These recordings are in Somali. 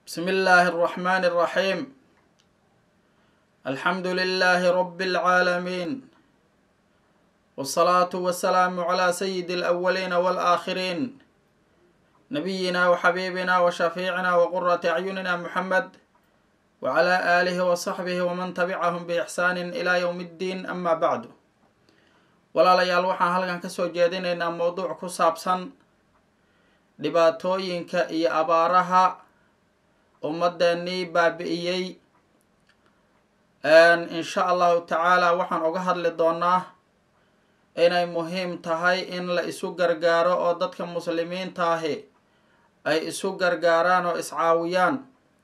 بسم الله الرحمن الرحيم الحمد لله رب العالمين والصلاة والسلام على سيد الأولين والآخرين نبينا وحبيبنا وشفيعنا وقرة أعيننا محمد وعلى آله وصحبه ومن تبعهم بإحسان إلى يوم الدين أما بعد walaalayaal waxaan halkan kasoo jeedinaynaa mowduuc ku saabsan dhibaatooyinka iyo abaaraha ummadeenii baabi-iyey insha allahu tacaala waxaan uga hadli doonaa inay muhiim tahay in la isu gargaaro oo dadka muslimiinta ahi ay isu gargaaraan oo iscaawiyaan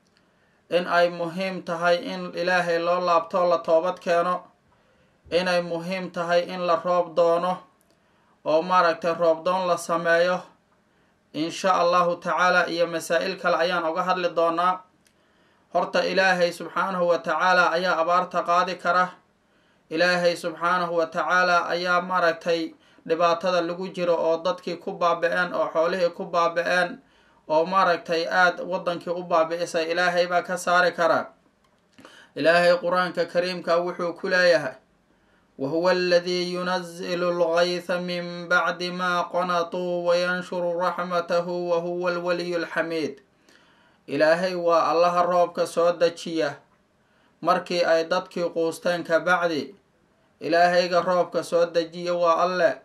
in ay muhiim tahay in ilaahay loo laabto la toobad keeno inay muhiim tahay in la roob doono oo maaragtay roobdoon la sameeyo insha allahu tacaala iyo masaa-il kale ayaan uga hadli doonaa horta ilaahay subxaanahu wa tacaala ayaa abaarta qaadi kara ilaahay subxaanahu wa tacaala ayaa maaragtay dhibaatada lagu jiro oo dadkii ku baabi-een oo xoolihii ku baabi-een oo maaragtay aada waddankii u baabi-isay ilaahay baa ka saari kara ilaahay qur-aanka kariimka wuxuu ku leeyahay wahuwa aladii yunazilu lgaytha min bacdi ma qanatuu wayanshuru raxmatahu wahuwa alwaliyu alxamiid ilaahay waa allaha roobka soo dejiya markii ay dadkii quusteen ka bacdi ilaahayga roobka soo dejiya waa alle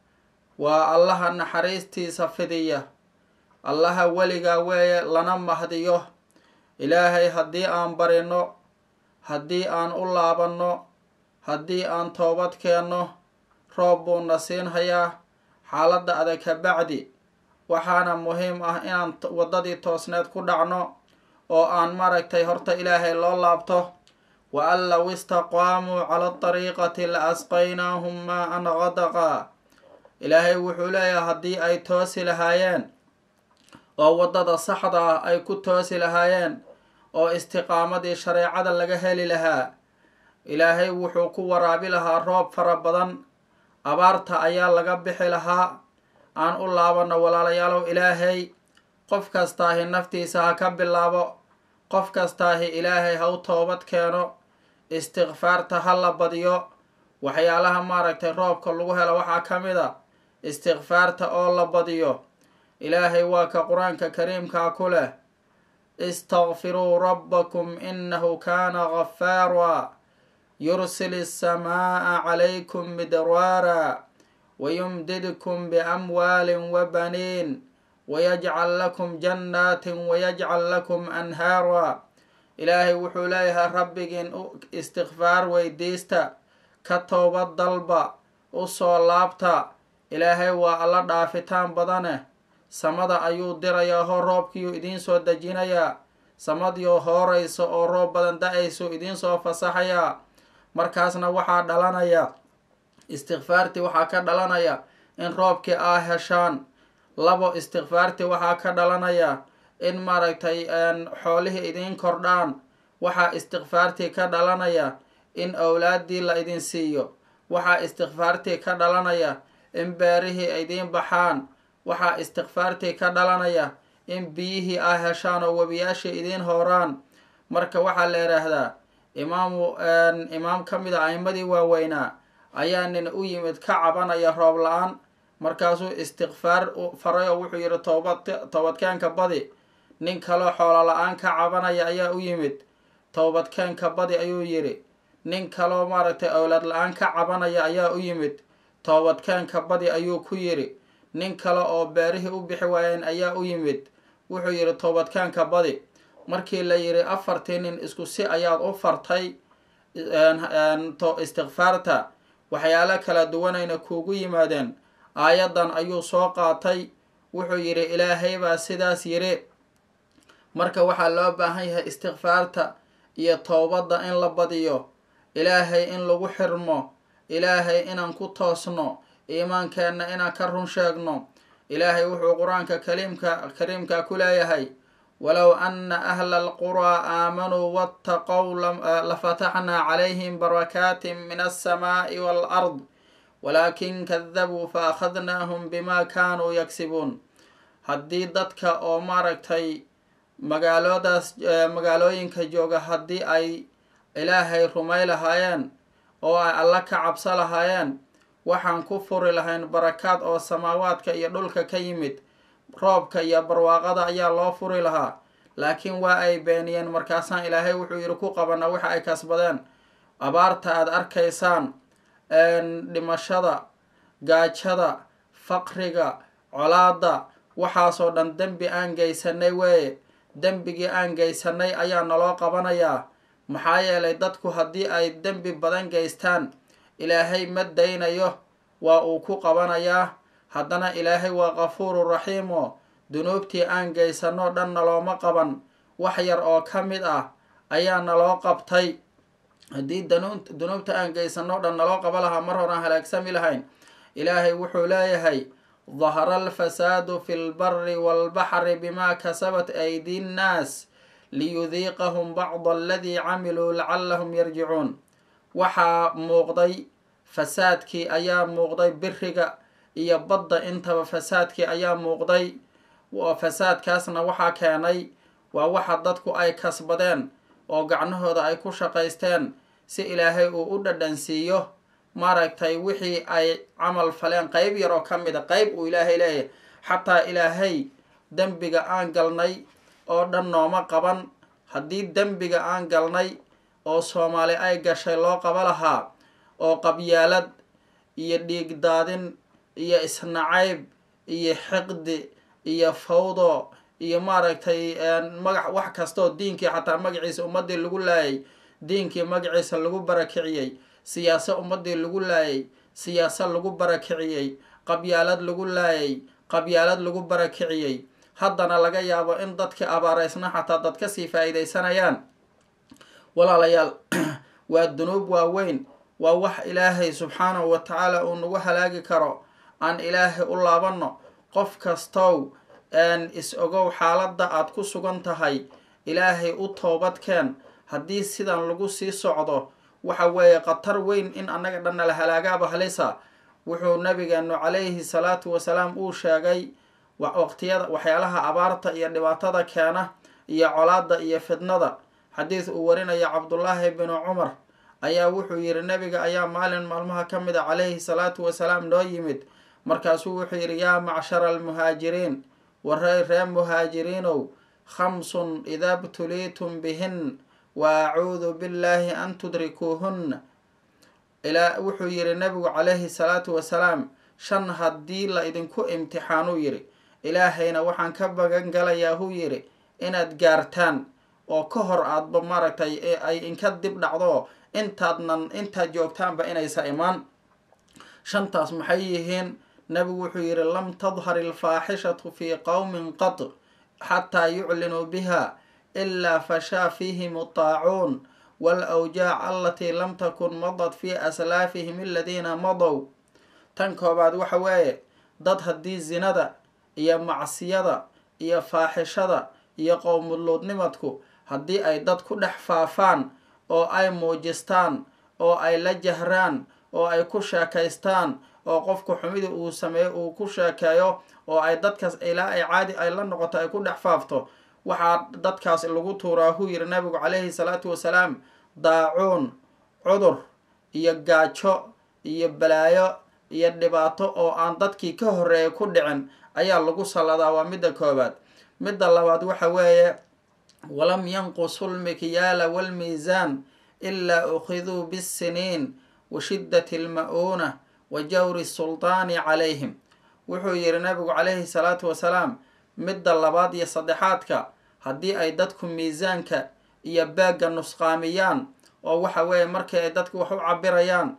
waa allaha naxariistiisa fidiya allaha weligaa weeye lana mahdiyo ilaahay haddii aan barino haddii aan u laabanno haddii aan toobad keenno roob buuna siinhayaa xaaladda adag ka bacdi waxaana muhiim ah inaan waddadii toosneed ku dhacno oo aan maaragtay horta ilaahay loo laabto wa an low istaqaamuu cala dariiqati la asqaynaahum maa an qadaqa ilaahay wuxuu leeyahay haddii ay toosi lahaayeen oo waddada saxda ah ay ku toosi lahaayeen oo istiqaamadii shareecada laga heli lahaa ilaahay wuxuu ku waraabi lahaa roob fara badan abaarta ayaa laga bixi lahaa aan u laabano walaalayaalow ilaahay qof kastaahi naftiisa ha ka bilaabo qof kastaahi ilaahay ha u toobad keeno istikfaarta ha la badiyo waxyaalaha maaragtay roobka lagu helo waxaa ka mid a istikfaarta oo la badiyo ilaahay waa ka qur-aanka kariimkaa ku leh istakfiruu rabbakum inahu kaana gafaara yursil الsamaaa calaykum midraara wayumdidkum biamwaalin wabaniin wayajcal lakum jannaatin wayajcal lakum anhaara ilaahay wuxuu leeyahay rabbigiin istikfaar weydiista ka toobad dalba u soo laabta ilaahay waa alla dhaafitaan badane samada ayuu dirayaa hor roobkiiyuu idiin soo dejinayaa samadiioo hooraysa oo roob badan da-aysu idiin soo fasaxayaa markaasna waxaa dhalanaya istikfaartii waxaa ka dhalanaya in roobkii aa heshaan labo istikfaartii waxaa ka dhalanaya in maaragtay xoolihii idiin kordhaan waxaa istikfaartii ka dhalanaya in owlaaddii la idin siiyo waxaa istikfaartii ka dhalanaya in beerihii idiin baxaan waxaa istikfaartii ka dhalanaya in biyihii aa heshaan oo webiyaashii idiin hooraan marka waxaa la yidhaahdaa imaamu imaam ka mid a a'imadii waaweynaa ayaa nin u yimid ka cabanaya roob la-aan markaasuu istikfaar faray oo wuxuu yidhi toobad toobadkeenka badi nin kaloo xoolo la-aan ka cabanaya ayaa u yimid toobadkeenka badi ayuu yidhi nin kaloo maaragtay owlaad la-aan ka cabanaya ayaa u yimid toobadkeenka badi ayuu ku yidhi nin kale oo beerihii u bixi waayeen ayaa u yimid wuxuu yidhi toobadkeenka badi markii la yidhi afartii nin isku si ayaad u fartay istikfaarta waxyaalo kala duwanayna kuugu yimaadeen aayaddan ayuu soo qaatay wuxuu yidhi ilaahay baa sidaas yidhi marka waxaa loo baahan yahay istikfaarta iyo towbadda in la badiyo ilaahay in lagu xirmo ilaahay inaan ku toosno iimaankeenna inaan ka run sheegno ilaahay wuxuu qur-aanka kaliimka kariimka ku leeyahay walow ana ahla alquraa aamanuu waataqow lafataxnaa calayhim barakaatin min alsamaa'i waalard walaakin kadabuu fa akhadnaahum bima kaanuu yagsibuun haddii dadka oo maaragtay magaaloodaas magaalooyinka jooga haddii ay ilaahay rumay lahaayeen oo ay alla ka cabso lahaayeen waxaan ku furi lahayn barakaad oo samaawaadka iyo dhulka ka yimid roobka iyo barwaaqada ayaa loo furi lahaa laakiin waa ay beeniyeen markaasaan ilaahay wuxuu yidhi ku qabana waxa ay kasbadeen abaarta aada arkaysaan dhimashada gaajada faqriga colaada waxaasoo dhan dembi aan geysanay weeye dembigii aan geysanay ayaa naloo qabanayaa maxaa yeelay dadku haddii ay dembi badan geystaan ilaahay ma daynayo waa uu ku qabanayaa haddana ilaahay waa kafuuru raxiimo dunuubtii aan geysanoo dhan nalooma qaban wax yar oo ka mid ah ayaa naloo qabtay haddii dunuubta aan geysanoo dhan naloo qaba lahaa mar horaan halaagsami lahayn ilaahay wuxuu leeyahay dahara alfasaadu fi lbari walbaxri bimaa kasabat aydi nnaas liyudiiqahum bacda aladii camiluu lacallahum yarjicuun waxaa muuqday fasaadkii ayaa muuqday biriga iyo badda intaba fasaadkii ayaa muuqday fasaadkaasna waxaa keenay waa waxa dadku ay kasbadeen oo gacnahooda ay ku shaqaysteen si ilaahay uu u dhadhansiiyo maaragtay wixii ay camal faleen qeyb yar oo ka mid a qeyb uu ilaahay leeyahay xataa ilaahay dembiga aan galnay oo dhan nooma qaban haddii dembiga aan galnay oo soomaali ay gashay loo qaba lahaa oo qabyaalad iyo dhiig daadin iyo isnacayb iyo xiqdi iyo fawdo iyo maaragtay magac wax kastaoo diinkii xataa magaciisa ummadii lagu laayay diinkii magaciisa lagu barakiciyey siyaaso ummadii lagu laayay siyaaso lagu barakiciyey qabyaalad lagu laayay qabyaalad lagu barakiciyey haddana laga yaabo in dadkii abaaraysna xataa dad kasii faa-iideysanayaan walaalayaal waa dunuub waaweyn waa wax ilaahay subxaanahu wa tacaala uu nagu halaagi karo aan ilaahay u laabanno qof kastow is ogow xaaladda aad ku sugan tahay ilaahay u toobadkeen haddii sidan lagu sii socdo waxa weeye khatar weyn in annaga dhanna la halaagaaba halisa wuxuu nabigeenu calayhi salaatu wasalaam uu sheegay waqtiyada waxyaalaha abaarta iyo dhibaatada keena iyo colaada iyo fidnada xadiis uu warinaya cabdullaahi binu cumar ayaa wuxuu yidhi nabiga ayaa maalin maalmaha ka mid a calayhi salaatu wasalaam noo yimid markaasuu wuxuu yidhi yaa macshara almuhaajiriin warey ree muhaajiriinow khamsun idaa btuliitum bihin wa acuudu billaahi an tudrikuuhunna ilaa wuxuu yidhi nabigu calayhi salaatu wasalaam shan haddii la idinku imtixaanuu yidhi ilaahayna waxaan ka bagan galayaa huu yidhi inaad gaartaan oo ka hor aadba maaragtay ay inka dib dhacdo intaadnan intaad joogtaanba inaysa imaan shantaas maxay yihiin nabigu wuxuu yidhi lam tadhar ilfaaxishatu fii qowmin qad xataa yuclinuu biha ilaa fashaa fiihim ataacuun waalawjaac alatii lam takun madad fii aslaafihim aladiina madow tan koobaad waxa weeye dad haddii zinada iyo macsiyada iyo faaxishada iyo qowmuluudnimadku haddii ay dad ku dhex faafaan oo ay muujistaan oo ay la jahraan oo ay ku sheekaystaan oo qofku xumida uu sameeyo uu ku sheekeeyo oo ay dadkaas ilaa ay caadi ay la noqoto ay ku dhex faafto waxaa dadkaas lagu tuuraa huu yidhi nabigu calayhi salaatu wasalaam daacuun cudur iyo gaajo iyo balaayo iyo dhibaato oo aan dadkii ka horreeyay ku dhicin ayaa lagu salladaa waa midda koobaad midda labaad waxa weeye walam yanqusu lmikyaala waalmiisaan ilaa ukhiduu bisiniin wa shiddati alma-uuna wa jawri sultaani calayhim wuxuu yidhi nabigu calayhi salaatu wasalaam midda labaad iyo saddexaadka haddii ay dadku miisaanka iyo baagga nusqaamiyaan oo waxa weeye markii ay dadku wax u cabirayaan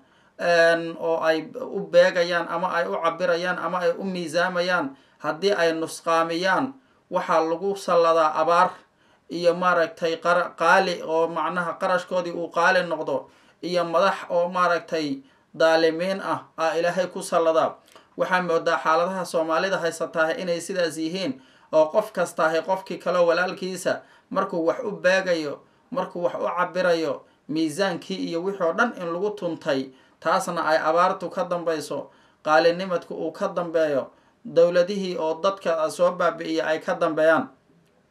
oo ay u beegayaan ama ay u cabirayaan ama ay u miisaamayaan haddii ay nusqaamiyaan waxaa lagu salladaa abaar iyo maaragtay qaali oo macnaha qarashkoodii uu qaali noqdo iyo madax oo maaragtay daalimiin ah aa ilaahay ku salladaa waxaa moodaa xaaladaha soomaalida haysatahay inay sidaas yihiin oo qof kastaahay qofkii kaleo walaalkiisa markuu wax u beegayo markuu wax u cabirayo miisaankii iyo wixii oo dhan in lagu tuntay taasna ay abaartu ka dambayso qaalinimadku uu ka dambeeyo dowladihii oo dadka soo baabi-iya ay ka dambeeyaan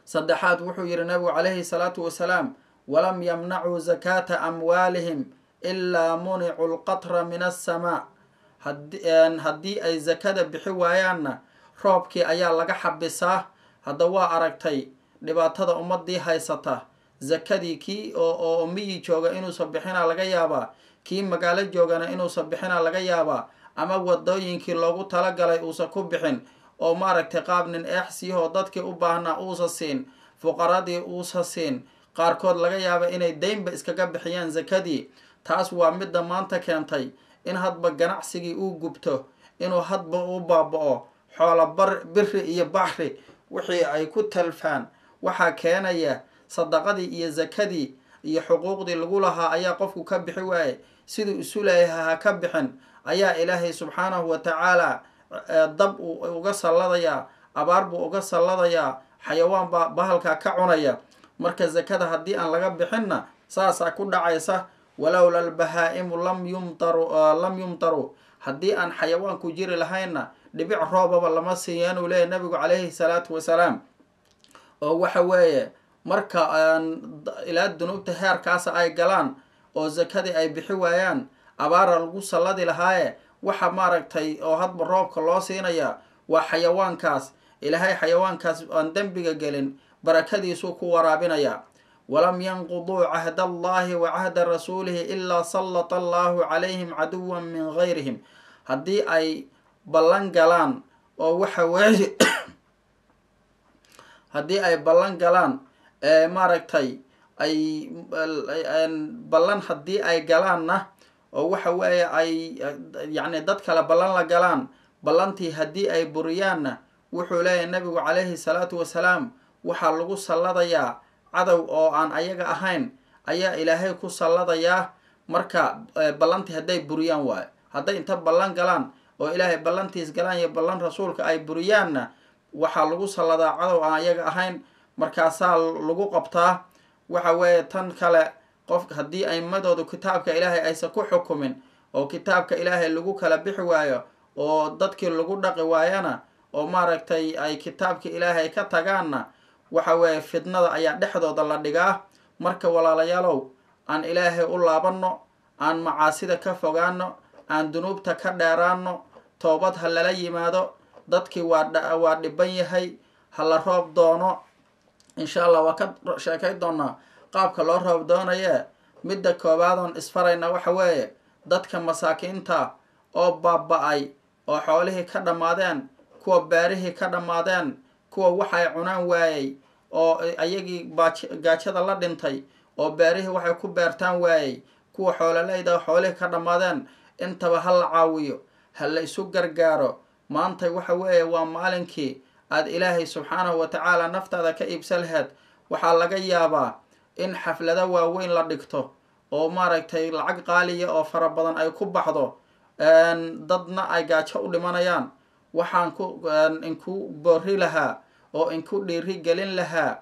saddexaad wuxuu yidhi nabigu calayhi salaatu wasalaam walam yamnacuu zakaata amwaalihim ilaa municu lqatra min assamaa haddii ay zakada bixi waayaanna roobkii ayaa laga xabisaa hadda waa aragtay dhibaatada ummadii haysata zakadii kii oo miyi jooga inuusan bixina laga yaabaa kii magaalo joogana inuusan bixina laga yaabaa ama wadooyinkii loogu talagalay uusan ku bixin oo maaragtay qaab nin eexsiyahoo dadkii u baahnaa uusa siin fuqaradii uusa siin qaarkood laga yaaba inay deynba iskaga bixiyaan zakadii taas waa midda maanta keentay in hadba ganacsigii uu gubto inuu hadba u baaba-o xoola bar biri iyo baxri wixii ay ku talfaan waxaa keenaya sadaqadii iyo zakadii iyo xuquuqdii lagu lahaa ayaa qofku ka bixi waaye siduu isu leeyahay ha ka bixin ayaa ilaahay subxaanahu wa tacaala dab uu uga salladayaa abaar buu uga salladayaa xayawaan baa bahalkaa ka cunaya marka zakada haddii aan laga bixinna saasaa ku dhacaysa walowla albahaa'imu lam yumtaru lam yumtaru haddii aan xayawaanku jiri lahaynna dhibic roobaba lama siiyan uu leeyahy nabigu calayhi salaatu wasalaam oo waxa weeye marka ilaa dunuubta heerkaasa ay galaan oo zakadii ay bixi waayaan abaara lagu salladi lahaaye waxa maaragtay oo hadba roobka loo siinaya waa xayawaankaas ilaahay xayawaankaas aan dembiga gelin barakadiisuu ku waraabinaya walam yanquduu cahda allahi wa cahda rasuulihi ilaa sallata allahu calayhim caduwan min gayrihim haddii ay ballan galaan oo waxa weeye haddii ay ballan galaan maaragtay ay ballan haddii ay galaanna oo waxa weeye ay yacni dad kale ballan la galaan ballantii haddii ay buriyaanna wuxuu leeyahay nabigu calayhi salaatu wasalaam waxaa lagu salladayaa cadow oo aan ayaga ahayn ayaa ilaahay ku salladayaa marka ballantii hadday buriyaan waayo hadday inta ballan galaan oo ilaahay ballantiis galaan iyo ballan rasuulka ay buriyaanna waxaa lagu salladaa cadow aan ayaga ahayn markaasaa lagu qabtaa waxa weeye tan kale qof haddii aimadoodu kitaabka ilaahay aysan ku xukumin oo kitaabka ilaahay lagu kala bixi waayo oo dadkii lagu dhaqi waayana oo maaragtay ay kitaabka ilaahay ka tagaanna waxa weeye fidnada ayaa dhexdooda la dhigaa marka walaalayaalow aan ilaahay u laabanno aan macaasida ka fogaano aan dunuubta ka dheeraano toobad ha lala yimaado dadkii waa waa dhiban yahay ha la roob doono insha allah waa ka sheekay doonaa qaabka loo roob doonayee midda koobaadoon isfarayna waxa weeye dadka masaakiinta oo baaba-ay oo xoolihii ka dhammaadeen kuwa beerihii ka dhammaadeen kuwa waxay cunaan waayey oo ayagii gaajada la dhintay oo beerihii waxay ku beertaan waayey kuwa xoololeyda xoolihii ka dhammaadeen intaba ha la caawiyo ha la isu gargaaro maanta waxa weeye waa maalinkii aada ilaahay subxaanahu wa tacaala naftaada ka iibsa laheed waxaa laga yaabaa in xaflado waaweyn la dhigto oo maaragtay lacag qaaliya oo fara badan ay ku baxdo dadna ay gaajo u dhimanayaan waxaan ku inku boori lahaa oo inku dhiiri gelin lahaa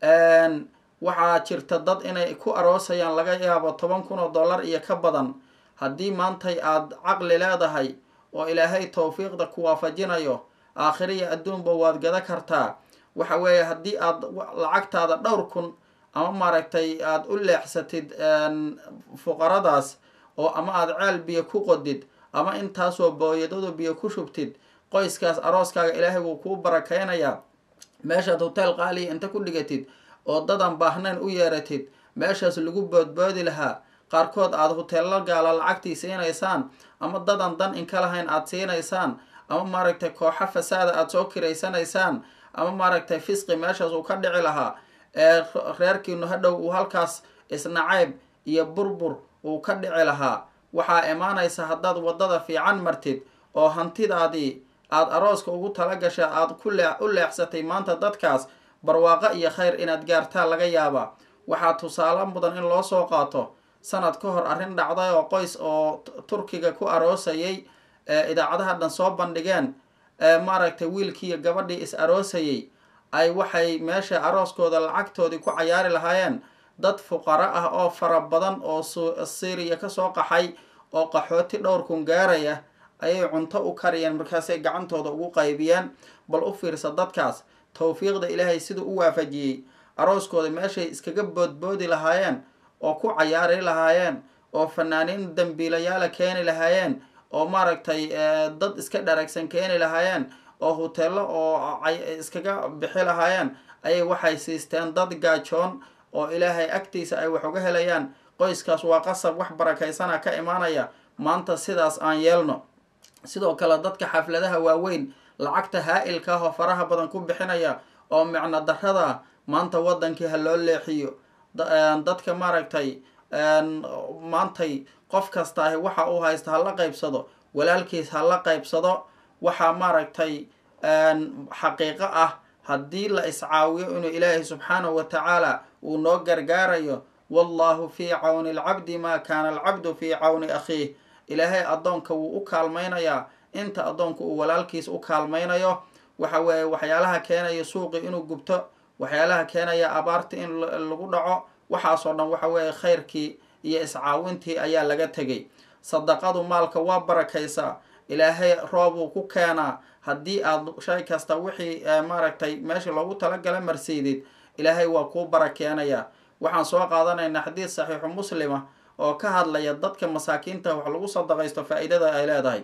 waxaa jirta dad inay ku aroosayaan laga yaabo toban kun oo dollar iyo ka badan haddii maantay aada caqli leedahay oo ilaahay towfiiqda ku waafajinayo aakhiriya adduunba waad gada kartaa waxa weeye haddii aad lacagtaada dhowr kun ama maaragtay aada u leexsatid fuqaradaas oo ama aada ceel biyo ku qodid ama intaasoo booyadadu biyo ku shubtid qoyskaas arooskaaga ilaahay wuu kuu barakeynayaa meeshaad hotel qaaliya inta ku dhigatid oo dadan baahnayn u yeeratid meeshaas lagu boodboodi lahaa qaarkood aada hoteello gaala lacagtii siinaysaan ama dadan dan inka lahayn aada siinaysaan ama maaragtay kooxo fasaada aada soo kiraysanaysaan ama maaragtay fisqi meeshaas uu ka dhici lahaa ee reerkiinu hadhow uu halkaas isnacayb iyo burbur uu ka dhici lahaa waxaa imaanaysa haddaad waddada fiican martid oo hantidaadii aada arooska ugu tala gasha aada ku lee u leexsatay maanta dadkaas barwaaqo iyo khayr inaad gaartaa laga yaabaa waxaa tusaale mudan in loo soo qaato sanad ka hor arrin dhacday oo qoys oo turkiga ku aroosayay idaacadaha dhan soo bandhigeen maaragtay wiilkiiyo gabadhii is aroosayay ay waxay meesha arooskooda lacagtoodii ku cayaari lahaayeen dad fuqaro ah oo fara badan oo syriya kasoo qaxay oo qaxooti dhowr kun gaaraya ayay cunto u kariyeen markaasay gacantooda ugu qaybiyeen bal u fiirsa dadkaas tawfiiqda ilaahay siduu u waafajiyey arooskooda meeshay iskaga boodboodi lahaayeen oo ku cayaari lahaayeen oo fanaaniin dambiilayaala keeni lahaayeen oo maaragtay dad iska dharagsan keeni lahaayeen oo huteello oo iskaga bixi lahaayeen ayay waxay siisteen dad gaajoon oo ilaahay agtiisa ay wax uga helayaan qoyskaas waa qasab wax barakaysana ka imaanaya maanta sidaas aan yeelno sidoo kale dadka xafladaha waaweyn lacagta haa-ilka ah oo faraha badan ku bixinaya oo micno darada maanta wadankii ha loo leexiyo dadka maaragtay maantay qof kastaahi waxa uu haysta hala qaybsado walaalkiis hala qaybsado waxaa maaragtay xaqiiqo ah haddii la iscaawiyo inuu ilaahay subxaanahu wa tacaala uu noo gargaarayo wallahu fii cawni alcabdi maa kaana alcabdu fii cawni akhiih ilaahay addoonka wuu u kaalmaynayaa inta addoonka uu walaalkiis u kaalmaynayo waxa weeye waxyaalaha keenaya suuqi inuu gubto waxyaalaha keenaya abaarta in lagu dhaco waxaasoo dhan waxa weeye khayrkii iyo iscaawintii ayaa laga tegay sadaqadu maalka waa barakaysaa ilaahay roobuu ku keenaa haddii aad shay kasta wixii maaragtay meesha loogu talagala marsiidid ilaahay waa kuu barakeenayaa waxaan soo qaadanaynaa xadiid saxiixu muslima oo ka hadlaya dadka masaakiinta wax lagu sadaqaysto faa-iidada ay leedahay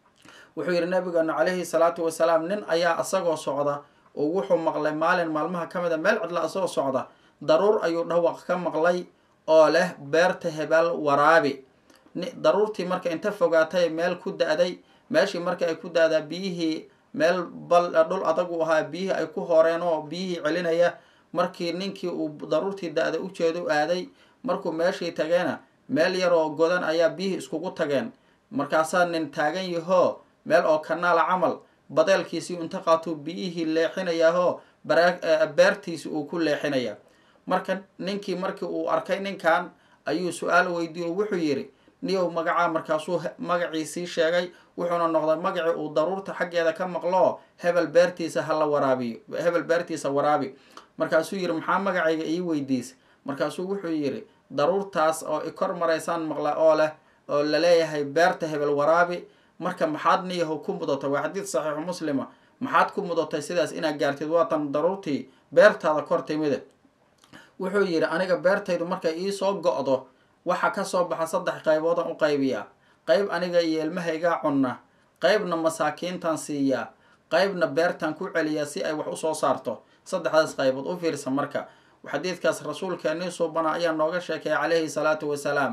wuxuu yidhi nabigeenu calayhi salaatu wasalaam nin ayaa isagoo socda oo wuxuu maqlay maalin maalmaha ka mid a meel cidla isagoo socda daruur ayuu dhawaq ka maqlay oo leh beerta hebel waraabi daruurtii marka inta fogaatay meel ku da-day meeshii marka ay ku da-daa biyihii meel bal dhul adagu ahaa biyihii ay ku horeen oo biyihii celinaya markii ninkii uu daruurtii da-da ujeeda u aaday markuu meeshii tageena meel yaroo godan ayaa biyihii iskugu tageen markaasaa nin taagan yahoo meel oo kanaala camal badeelkiisii inta qaatuu biyihii leexinayaahoo beertiisi uu ku leexinaya marka ninkii markii uu arkay ninkan ayuu su-aal weydiiye oo wuxuu yidhi niyow magacaa markaasuu magaciisii sheegay wuxuuna noqday magacii uu daruurta xaggeeda ka maqloo hebel beertiisa hala waraabiyo hebel beertiisa waraabi markaasuu yidhi maxaa magacayga ii weydiisa markaasuu wuxuu yidhi daruurtaas oo i kor maraysaan maqla oo leh oo laleeyahay beerta hebel waraabi marka maxaad niyaho ku mudatay waa xadiid saxiixu muslima maxaad ku mudatay sidaas inaad gaartid waatan daruurtii beertaada kor timide wuxuu yidhi aniga beertaydu markay iisoo go-do waxa kasoo baxa saddex qayboodan u qaybiyaa qayb aniga iyo ilmahaygaa cunna qaybna masaakiintan siiyaa qaybna beertan ku celiyaa si ay wax usoo saarto saddexdaas qaybood u fiirsa marka xadiidkaas rasuulkeenii suubana ayaa nooga sheekeeya calayhi salaatu wasalaam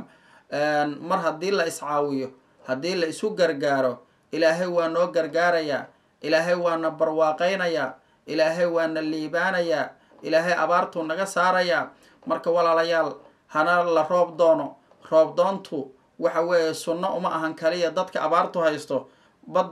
mar haddii la iscaawiyo haddii la isu gargaaro ilaahay waa noo gargaarayaa ilaahay waana barwaaqaynayaa ilaahay waana liibaanayaa ilaahay abaartuu naga saarayaa marka walaalayaal hana la roob doono roob doontu waxa weeye sunno uma ahan kaliya dadka abaartu haysto bad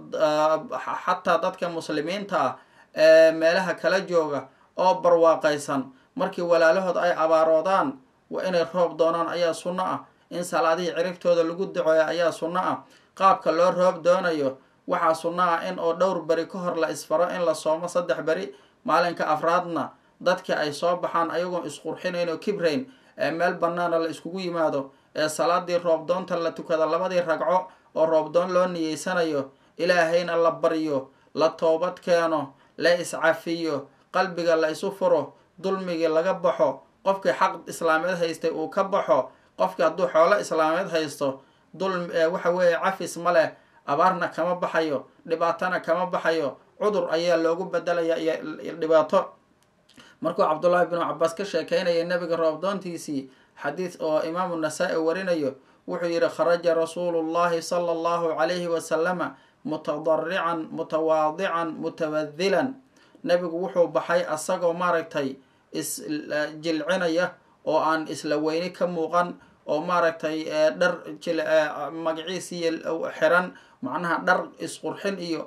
xataa dadka muslimiinta ah ee meelaha kala jooga oo barwaaqaysan markii walaalahood ay abaaroodaan waa inay roob doonaan ayaa sunno ah in salaadihii ciribtooda lagu daceeyo ayaa sunno ah qaabka loo roob doonayo waxaa sunno ah in oo dhowr beri ka hor la isfaro in la soomo saddex beri maalinka afraadna dadka ay soo baxaan ayagoon isqurxinayn oo kibrayn ee meel bannaana la iskugu yimaado ee salaadii roobdoonta la tukada labadii ragco oo roobdoon loo niyeysanayo ilaahayna la baryo la toobad keeno la iscafiyo qalbiga la isu furo dulmigii laga baxo qofkii xaq islaameed haystay uu ka baxo qofkii hadduu xoolo islaameed haysto dulm waxa weeye cafis ma leh abaarna kama baxayo dhibaatana kama baxayo cudur ayaa loogu bedelaya iyo dhibaato markuu cabdullaahi binu cabaas ka sheekeynaya nebiga roobdoontiisii xadiid oo imaamu nasaa-i warinayo wuxuu yidhi kharaja rasuulu llahi sala allahu calayhi wasalama mutadarican mutawaadican mutawadilan nebigu wuxuu baxay asagoo maaragtay isjilcinaya oo aan isla weyni ka muuqan oo maaragtay dhar magaciisii xiran macnaha dhar isqurxin iyo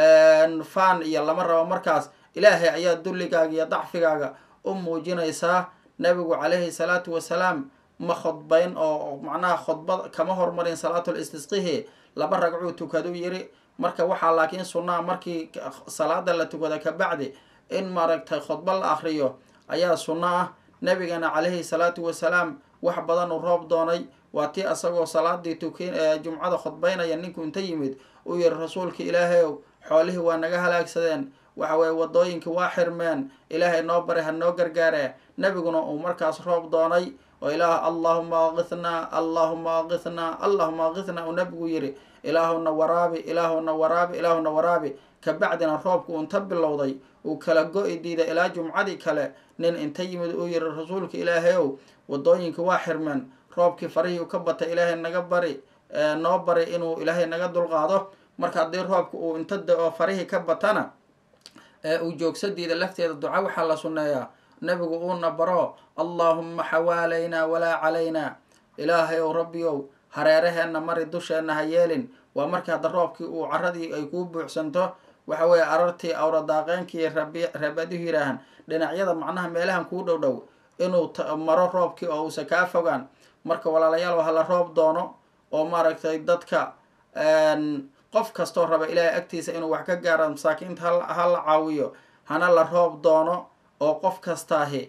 faan iyo lama rabo markaas ilaahay ayaa dulligaaga iyo dacfigaaga u muujinaysaa nebigu calayhi salaatu wasalaam ma khudbayn oo macnaha khudbad kama hormarin salaatul istisqihi laba ragcuu tukadu yiri marka waxaa laakiin sunnaa markii salaada la tukada kabacdi in maaragtay khudba la akriyo ayaa sunno ah nebigana calayhi salaatu wasalaam wax badan uu roob doonay waa tii asagoo salaadii tukin jumcada khudbaynaya ninku inta yimid uu yihi rasuulka ilaahayow xoolihii waa naga halaagsadeen waxa weye wadooyinkii waa xirmeen ilaahay noo baray ha noo gargaare nebiguna uu markaas roob doonay oo ilaah allahuma aqithnaa allahuma aqithnaa allahuma aqithnaa uu nebigu yidhi ilaahuna waraabi ilaahuna waraabi ilaahuna waraabi kabacdina roobku unta bilowday uu kala go-i diiday ilaa jumcadii kale nin inta yimid uu yihi rasuulka ilaahay ow wadooyinkii waa xirmeen roobkii farihii u ka batay ilaahay naga bari noo bari inuu ilaahay naga dulqaado marka haddii roobka uu inta da-o farihii ka batana uu joogsadiida lafteeda duca waxaa la sunneeyaa nebigu uuna baro allaahumma xawaalaynaa walaa calaynaa ilaahay ow rabbiyow hareeraheenna mari dusheenna ha yeelin waa markii hadda roobkii uu caradii ay kuu buuxsanto waxa weeye arartii awradaaqeenkii rabadihu yidhaahan dhinacyada macnaha meelahan kuu dhow dhow inuu maro roobkii oo uusa kaa fogaan marka walaalayaal hala roob doono oo maaragtay dadka qof kastoo raba ilaahay agtiisa inuu wax ka gaaro masaakiinta ha la caawiyo hana la roob doono oo qof kastaahi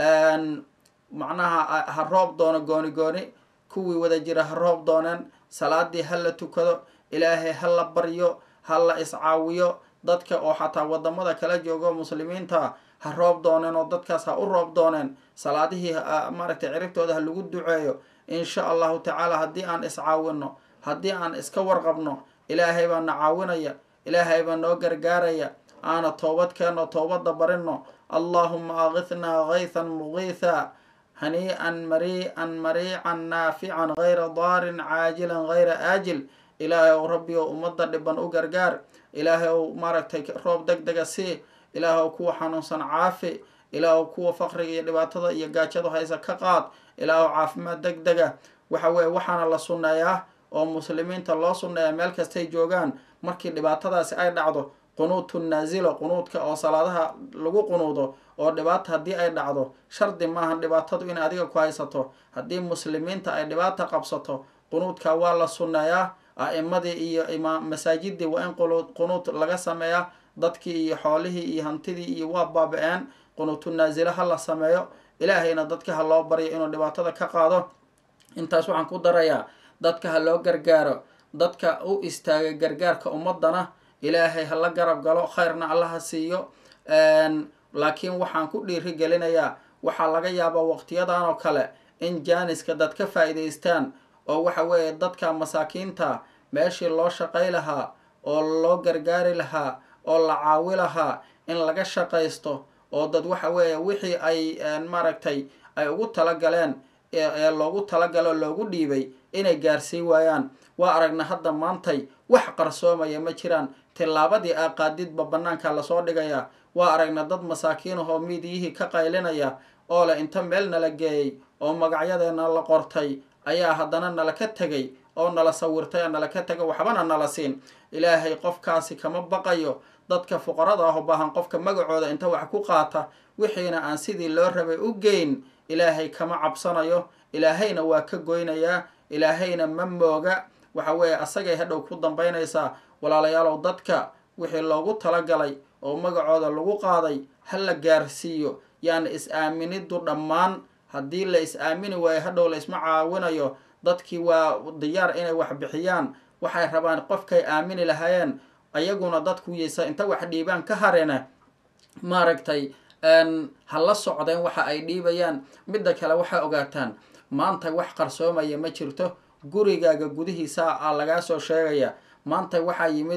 macnaha ha roob doono gooni gooni kuwii wada jira ha roob dooneen salaadii ha la tukado ilaahay ha la baryo ha la iscaawiyo dadka oo xataa wadamada kala joogo muslimiinta ha roob dooneen oo dadkaas ha u roob dooneen salaadihii maaragtay ciribtooda ha lagu duceeyo insha allahu tacaala haddii aan iscaawino haddii aan iska warqabno ilaahay baa na caawinaya ilaahay baa noo gargaaraya aana toobad keenno toobadda barino allahuma aqithnaa gaythan mugiitha hanii-an marii-an mariican naafican gayra daarin caajilan gayra aajil ilaahay ow rabbi ow ummadda dhiban u gargaar ilaahay ow maaragtay roob deg dega sii ilaahay ow kuwa xanuunsan caafi ilaah ow kuwa faqriga iyo dhibaatada iyo gaajadu haysa ka qaad ilaah ow caafimaad deg dega waxa weeye waxaana la sunneeyaa oo muslimiinta loo sunneeyaa meel kastay joogaan markii dhibaatadaasi ay dhacdo qunuutu naasilo qunuudka oo salaadaha lagu qunuudo oo dhibaata haddii ay dhacdo shardi maahan dhibaatadu in adiga ku haysato haddii muslimiinta ay dhibaata qabsato qunuudka waa la sunneeyaa a-imadii iyo imaam masaajidii waa in qunuud laga sameeyaa dadkii iyo xoolihii iyo hantidii iyo waa baaba-een qunuutu naasilo ha la sameeyo ilaahayna dadka ha loo baryo inuu dhibaatada ka qaado intaas waxaan ku darayaa dadka ha loo gargaaro dadka u istaagay gargaarka ummadana ilaahay hala garab galo khayrna allaha siiyo laakiin waxaan ku dhiiri gelinayaa waxaa laga yaabaa waqtiyadan oo kale in jaaniska dad ka faa-iideystaan oo waxa weeye dadka masaakiinta meeshii loo shaqay lahaa oo loo gargaari lahaa oo la caawi lahaa in laga shaqaysto oo dad waxa weeye wixii ay maaragtay ay ugu talagaleen ee loogu talagalo loogu dhiibay inay gaarsii waayaan waa aragna hadda maantay wax qarsoomaya ma jiraan tillaabadii aa qaadidba bannaanka lasoo dhigaya waa aragna dad masaakiinahoo miidiyihii ka qaylinaya oo leh inta meel nala geeyey oo magacyadeena la qortay ayaa haddana nala ka tegay oo nala sawirtay oo nala ka tegay waxbana nala siin ilaahay qofkaasi kama baqayo dadka fuqarada ah u baahan qofka magacooda inta wax ku qaata wixiina aan sidii loo rabay u geyn ilaahay kama cabsanayo ilaahayna waa ka goynayaa ilaahayna ma mooga waxa weeye asagay hadhow ku dambaynaysaa walaalayaalow dadka wixii loogu talagalay oo magacooda lagu qaaday ha la gaarsiiyo yaana is-aaminidu dhammaan haddii la is-aamini waayo hadhow la isma caawinayo dadkii waa diyaar inay wax bixiyaan waxay rabaan qofkay aamini lahaayeen ayaguna dadku yeysa inta wax dhiibaan ka harena maaragtay ha la socdeen waxa ay dhiibayaan midda kale waxaa ogaataan maanta wax qarsoomaya ma jirto gurigaaga gudihiisa a lagaa soo sheegaya maanta waxaa yimid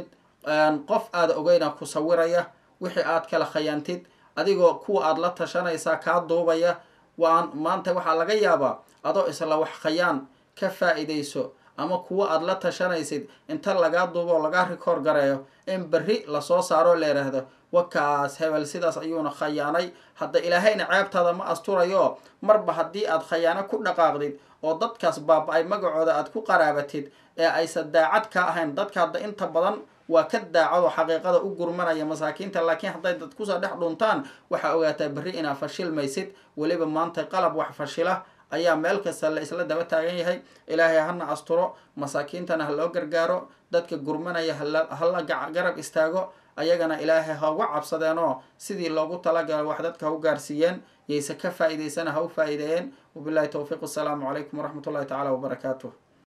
qof aada ogeyna ku sawiraya wixii aad kala khayaantid adigoo kuwa aada la tashanaysaa kaa duubaya waan maanta waxaa laga yaabaa adoo isla wax khayaan ka faa-iideyso ama kuwa aada la tashanaysid inta lagaa duubo oo lagaa rikoor gareeyo in berri lasoo saaroo la yidhaahdo wakaas hebel sidaas ayuuna khayaanay hadda ilaahayna ceebtaada ma asturayo marba haddii aad khayaano ku dhaqaaqdid oo dadkaas baaba-ay magacooda aad ku qaraabatid ee aysan daacad ka ahayn dadka hadda inta badan waa ka daacadoo xaqiiqada u gurmanaya masaakiinta laakiin hadday dad kusoo dhex dhuntaan waxaa ogaataa berri inaa fashilmaysid weliba maanta qalab wax fashila ayaa meel kasta la isla daba taagan yahay ilaahay hana asturo masaakiintana ha loo gargaaro dadka gurmanaya hala garab istaago ayagana ilaahay ha uga cabsadeenoo sidii loogu talagala wax dadka ha u gaarsiiyeen yayse ka faa-iideysana ha u faa-iideeyeen wabillahi towfiiq assalaamu calaykum waraxmat ullahi tacala wabarakaatuh